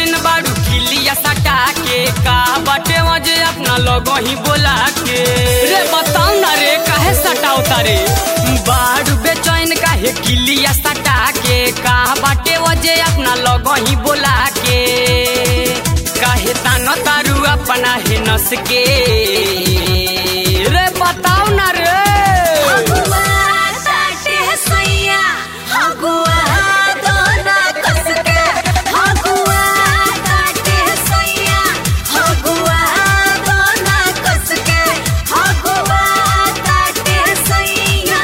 बेचैन बाड़ू किलिया सटा के का बटे वजे अपना लोगो ही बोला के रे बताओ ना रे काहे सटाओ तारे बाड़ू बेचैन काहे किलिया सटा के का बटे वजे अपना लोगो ही बोला के काहे तानो तारू अपना है नस के रे बताओ ना रे हगुआ साटे सैया हगुआ दोना कसके हगुआ साटे सैया हगुआ दोना कसके हगुआ साटे सैया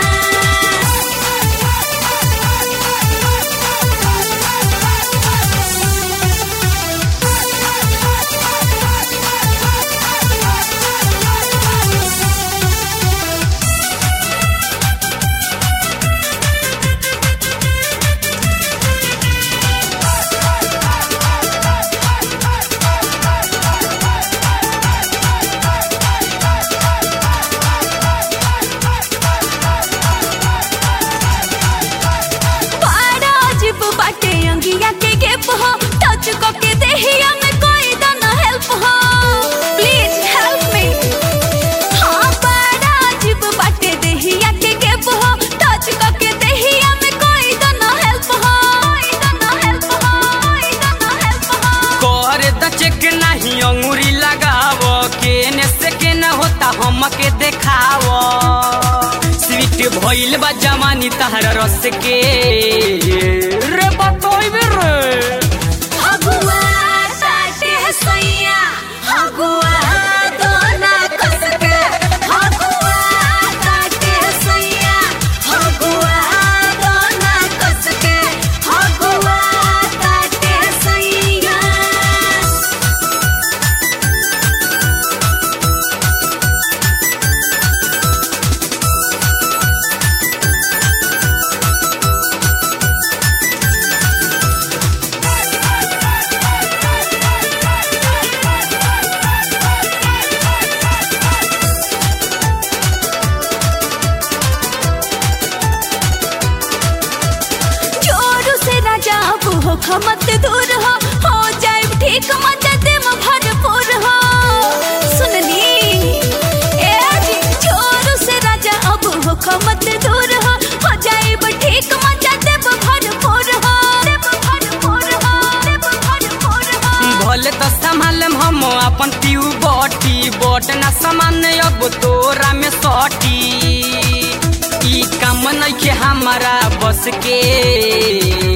बड़ा अजीब बाटे अंगिया के गेप हो टच को के देहिया में कोई दना हेल्प हो प्लीज हेल्प मी हाँ बड़ा अजीब बाटे देहिया के गेप हो टच को के देहिया में कोई दना हेल्प हो कोई दना हेल्प हो कोई दना हेल्प हो कर द चेक नहीं अंगूरी लगाव केने से के न होता हमके देखाव स्वीट भइल बा जवानी तहरा रस के रे बतोइबे रे हगुआ साटे सैया हगुआ दोना कसके हगुआ साटे सैया हगुआ दोना कसके हगुआ साटे सैया जोरू से राजा अब हो खमत दूर हो हो जाए ठीक मदद में भरपूर हो सुनली ए जी जोरू से राजा अब हो खमत दूर हो हो जाए ठीक मदद में भरपूर हो देव भरपूर हो देव भरपूर हो भले तो संभालम हम अपन पीऊ बटी बट ना सामान अब तोरा में सटी ई काम नइखे हमारा बस के